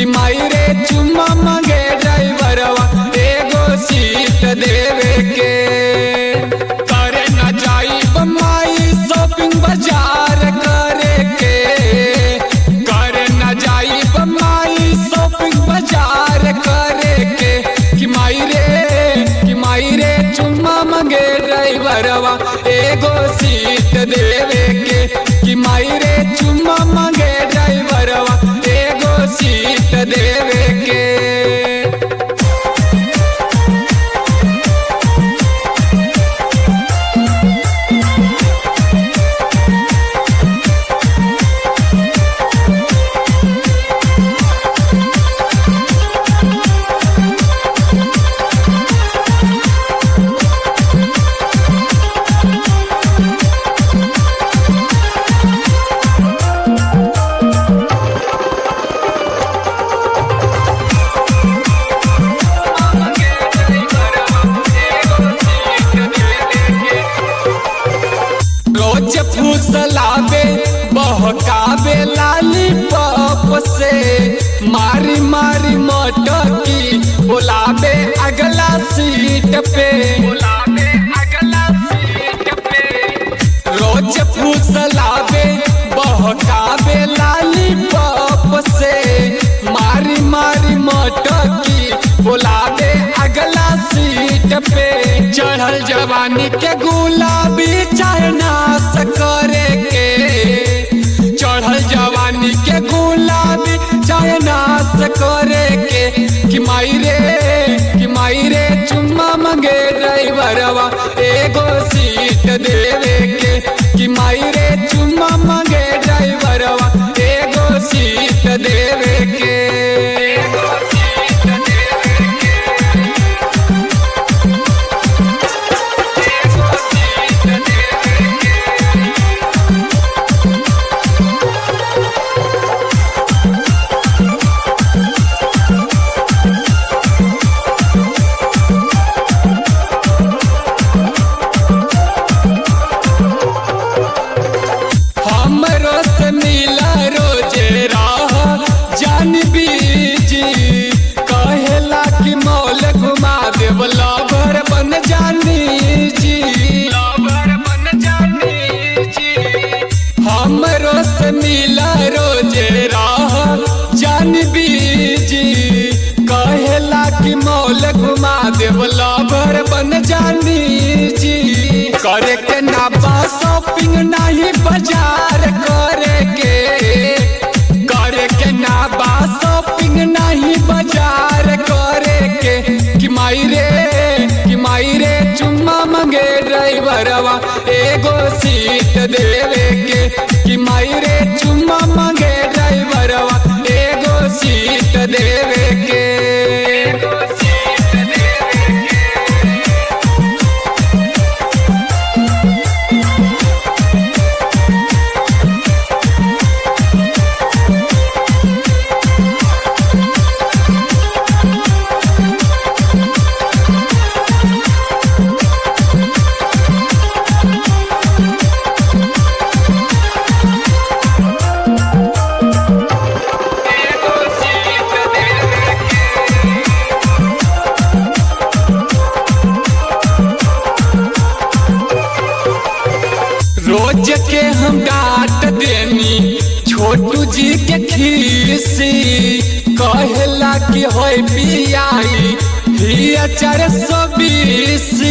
माई रे चुम्मा मांगे ड्राइवरवा एगो सीट देवे के करे न जाई माई शॉपिंग बाजार करे के करे न जाई माई शॉपिंग बाजार करे के कि माई रे कि माई रे चुम्मा मांगे ड्राइवरवा एगो सीट देवे के कि माई रे चुम्मा मांगे ड्राइवरवा एगो सीट देवे के रोज फूसलावे बहकावे लाली पप से मारी मारी मटकी बुलावे अगला सीट पे बुलावे अगला सीट पे रोज फूसलावे बहकावे लाली पप से मारी मारी मटकी बुलावे अगला सीट पे चढ़ल जवानी के गुलाबी चाहनास करे के चढ़ल जवानी के गुलाबी चाहनास करे के कि माई रे कि माई रे चुम्मा मंगे ड्राइवरवा एगो सीट देवे के कि माई रे चुम्मा मंगे ड्राइवरवा एगो सीट देवे के एगो सीट देवे के एगो सीट देवे के हमरो से मिला रोजे राह जान बीजी कहेला कि मौल घुमा देव लवर बन जानी जी लवर बन जानी जी हमरो से मिला रोजे राह जान बीजी कहेला कि मौल घुमा देव लवर बन जानी जी करे के ना बा शॉपिंग नहीं बाजार करे के करे के ना बा शॉपिंग नहीं बाजार करे के कि माई रे कि माई रे चुम्मा मंगे ड्राइवरवा एगो सीट देवे के कि माई रे चुम्मा मंगे ड्राइवरवा एगो सीट देवे के एगो सीट देवे के एगो सीट देवे के रोज के हम डांट देनी छोटू जी के खीसी कहेला कि होय पियाई हिया चार सौ बीसी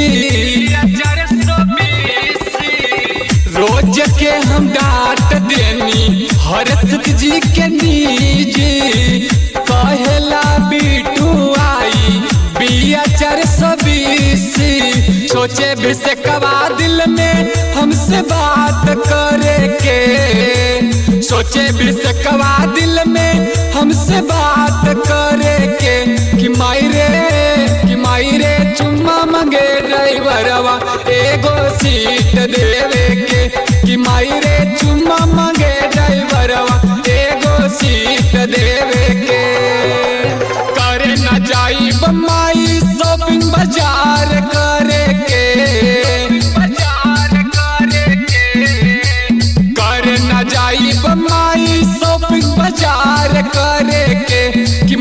रोज के हम डांट देनी हरसत जी के नीजी कहेला बीटू आई बिया चार सौ बीसी सोचे भी से कवा दिल में हमसे बात करे के सोचे भी से कवा दिल में हमसे बात करे के कि माई रे कि माई रे चुम्मा मंगे ड्राइवरवा एगो सीट देवे के कि माई रे चुम्मा मंगे ड्राइवरवा एगो सीट देवे के करे न जाई माई शॉपिंग बाजार करे के बाजार करे के करे न जाई माई शॉपिंग बाजार करे के कि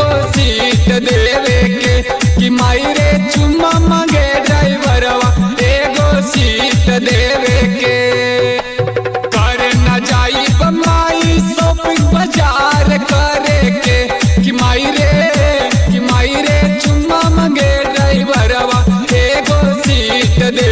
एगो सीट देवे के कि माई रे चुम्मा मांगे ड्राइवरवा एगो सीट देवे के करे न जाई माई शॉपिंग बाजार करे के कि माई रे कि माई रे चुम्मा मांगे ड्राइवरवा एगो सीट दे